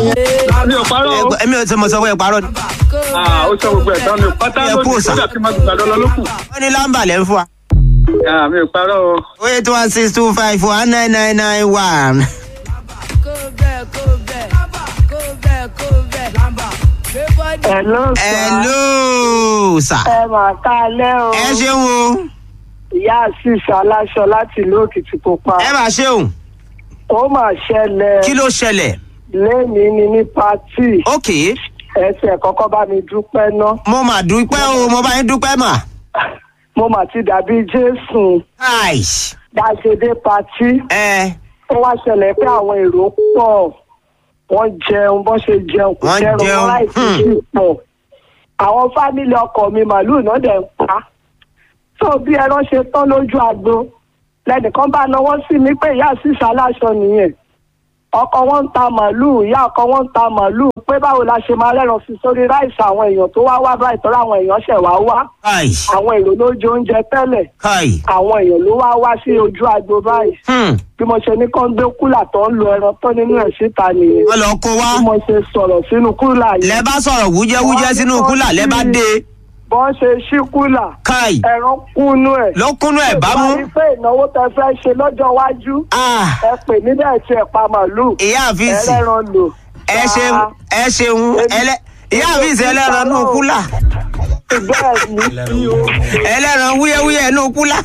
mi ò parọ́ o. èmi ò tí mo sọ fún ẹ parọ́ ni. Ah, ó sọ gbogbo ẹ̀ tán mi ò pátá Ẹ kú lónìí òòsà. kódà kí n má gbàdọ́ lọ lókù. wọ́n ní lámbà lẹ́ ń fún wa. Ah, mi ò parọ́ o. o eight one six two five one nine nine nine one. kó bẹ́ẹ̀ kó bẹ́ẹ̀ kó bẹ́ẹ̀ kó bẹ́ẹ̀ gbé bọ́dì. Hello, sir. hello sir. ẹ mà kálẹ́ o. ẹ ṣeun o. ìyá àṣìṣe aláṣọ láti ìlú òkìtìpupa. ẹ máa ṣeun. ó mà ṣẹlẹ̀ kí ló ṣẹlẹ̀. lẹ́nìí ni ní pátì ok ẹsẹ̀ kọ́kọ́ bá mi dúpẹ́ ná. mo mà dúpẹ́ o mo bá yín dúpẹ́ mà. mo mà ti dàbí jésù aish. dáṣedé pátì. ẹ ó wá ṣẹlẹ̀ pé àwọn èrò pọ̀ wọ́n jẹun bọ́n ṣe jẹun kò Wọ́n jẹun jẹun, wọn láìsí hmm. sí pọ̀. àwọn fámìlì ọkọ mi màlúù náà dẹ̀ ń pa. tó bí ẹran ṣe tán lójú agbo lẹ́nìkan bá náwó sí mi pé ìyá àṣìṣe aláṣọ nìyẹn ọkọ wọn ń ta màlúù ìyá ọkọ wọn ń ta màlúù pé báwo la ṣe máa rẹ́ran sí sórí ráìsì àwọn èèyàn tó wá wá báyìí tọ́ra àwọn èèyàn ṣẹ̀ wá wá aish. àwọn èrò ló jẹ oúnjẹ tẹ́lẹ̀ kai. àwọn èèyàn ló wá wá sí ojú agbo báyìí Hmm. bí mo ṣe ní kán gbé kúlà tó ń lo ẹran tó nínú ẹ̀ síta nìyẹn wọ́n lọ kó wá. bí mo ṣe sọ̀rọ̀ sínú kúlà yìí lẹ bá sọ̀rọ̀ wújẹ́wújẹ́ sínú kúlà lẹ bá dé. bọ́n ṣe ṣí kúlà kai. ẹran kúnú ẹ̀ ló kúnú ẹ̀ bá mú. rí pé ìnáwó tẹ fẹ́ ṣe lọ́jọ́ iwájú Ah, ẹ pè mí bẹ́ẹ̀ tí ẹ pa màlúù ìyá àfíìsì ẹlẹ́ran lò. ẹ ṣeun ẹ ṣeun ẹlẹ ìyá àfíìsì ẹlẹ́ran nù kúlà bẹ́ẹ̀ ni ẹlẹ́ran wúyẹ́wúyẹ́ nù kúlà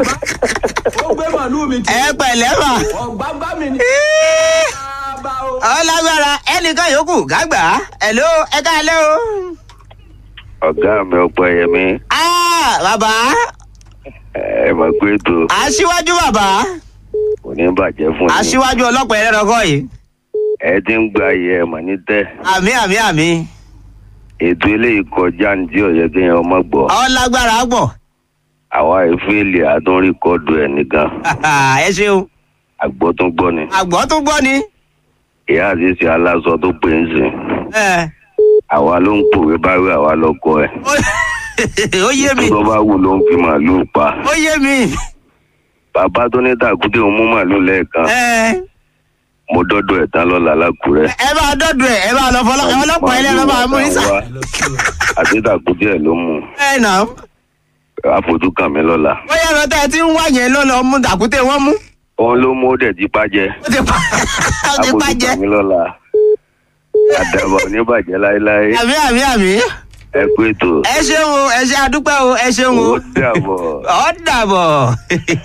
ó gbé màlúù mi tí ẹ pẹ̀lẹ́ mà. ọ̀gbágbá mi ní. bá o. ọlágbára ẹnìkan yòókù gàgbà ẹ̀ló ẹ káàlẹ́ o. ọ̀gá mi ọ̀pọ̀ ẹ̀yẹmí Ah, bàbá ẹ mọ̀ pé ètò aṣíwájú bàbá kò ní bàjẹ́ fún yín aṣíwájú ọlọ́pàá ẹlẹ́ran kọ́ yìí. ẹ ti ń gba ayé ẹ mọ̀ ní tẹ́ àmì àmì àmì ètò eléyìí kọjá ní tí ọ̀yẹ́ kéèyàn ọmọ gbọ́ ọlágbára gbọ̀ àwa ìfẹ́lì àtúnríkọ́dù ẹ̀ nìkan ẹ ṣeun àgbọ̀ tún gbọ́ ni àgbọ̀ tó gbọ́ ni. ìyá àṣìṣe aláṣọ tó pè ń sìn ẹ àwa ló ń pòwe báwí àwa lọkọ ẹ ó yé mi tó bá wù ló ń fi màálùú pa ó yé mi. bàbá tó ní tàkúté òun mú màálùú lẹ́ẹ̀kan ẹ mo dọ́dọ̀ ẹ̀ tán lọ́la lákùrẹ́ ẹ bá dọ́dọ̀ ẹ ẹ bá lọ fọlọ́ ọlọ́pàá ẹlẹ́ran máa mú nísà. àti tàkúté ẹ̀ ló mú ẹ nà ó. àfojú kàn mí lọ́la bóyá ẹran tẹ́ ẹ ti ń wá yẹn ló lọ mú dàkúté wọn mú. òun ló mú ó dẹ̀ jí pàjẹ́ ó ti pa ó ti pa jẹ. mi lọ́la àdàbọ̀ oníbàjẹ́ láéláé àmì àmì àmì. ẹ pé ètò ẹ ṣeun o ẹ ṣe àdúpẹ́ o ẹ ṣeun o. ó dàbọ̀. ó dàbọ̀.